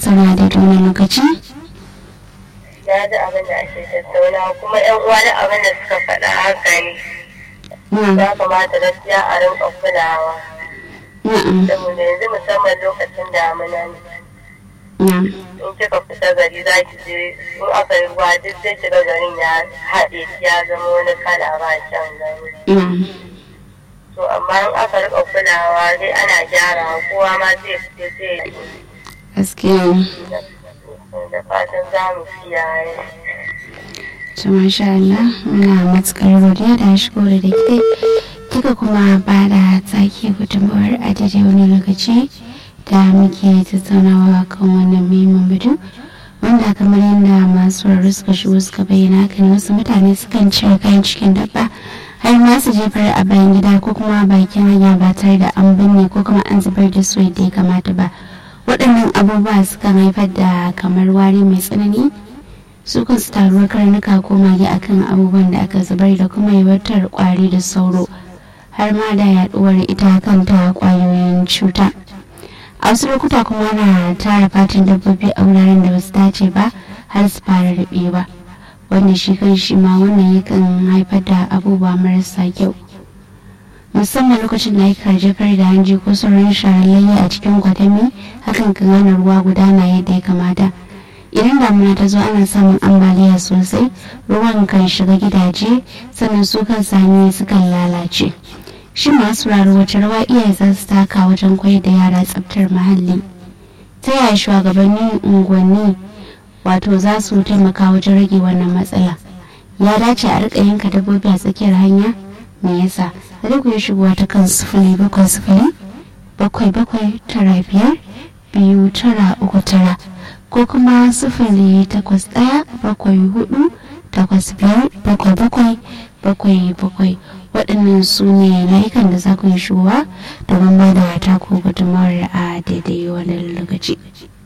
tattauna da wani lokaci na ji abin da ake tattauna kuma yan uwa da abin da suka faɗa haka ne na'am ya kamata gaskiya a rinka kulawa na'am saboda yanzu musamman lokacin damina ne na'am in kika fita gari za ki je in aka yi ruwa duk zai shiga garin ya haɗe ya zama wani kala ba kyan gani na'am to amma in aka rika kulawa dai ana gyara kowa ma zai fito zai yi gaskiya da fatan za mu kiyaye to masha Allah muna matukar godiya da shigo da ke kika kuma ba da tsaki gudunmawar a daidai wani lokaci da muke tattaunawa kan wannan muhimmin batu wanda kamar yadda masu rarru suka shigo suka bayyana kan wasu mutane sukan cire kayan cikin dabba har ma su jefar a bayan gida ko kuma bakin hanya ba tare da an binne ko kuma an zubar da su yadda ya kamata ba waɗannan abubuwa sukan haifar da kamar wari mai tsanani su kansu taruwar karnuka ko mage akan abubuwan da aka zubar da kuma yawaitar kwari da sauro har ma da yaduwar ita kanta kwayoyin cuta a wasu lokuta kuma na tara fatan dabbobi a wuraren da basu dace ba har su fara rubewa wanda shi kan shi ma wannan yakan haifar da abubuwa marasa kyau musamman lokacin da aka jefar da hanji ko sauran sharallayya a cikin kwadami hakan kan hana ruwa gudana yadda ya kamata idan damuna ta zo ana samun ambaliya sosai ruwan kan shiga gidaje sannan su kan sami sukan lalace shi masu raro wace rawa iyaye za su taka wajen koyar da yara tsabtar muhalli ta yaya shugabannin unguwanni wato za su taimaka wajen rage wannan matsala ya dace a rika yanka dabbobi a tsakiyar hanya me yasa da ku yi shigowa ta kan sifili bakwai sifili bakwai bakwai tara biyar biyu tara uku tara ko kuma sifili takwas ɗaya bakwai hudu takwas biyar bakwai bakwai bakwai bakwai waɗannan su ne layukan da za ku yi shigowa domin ba da taku gudunmawar a daidai wannan lokaci.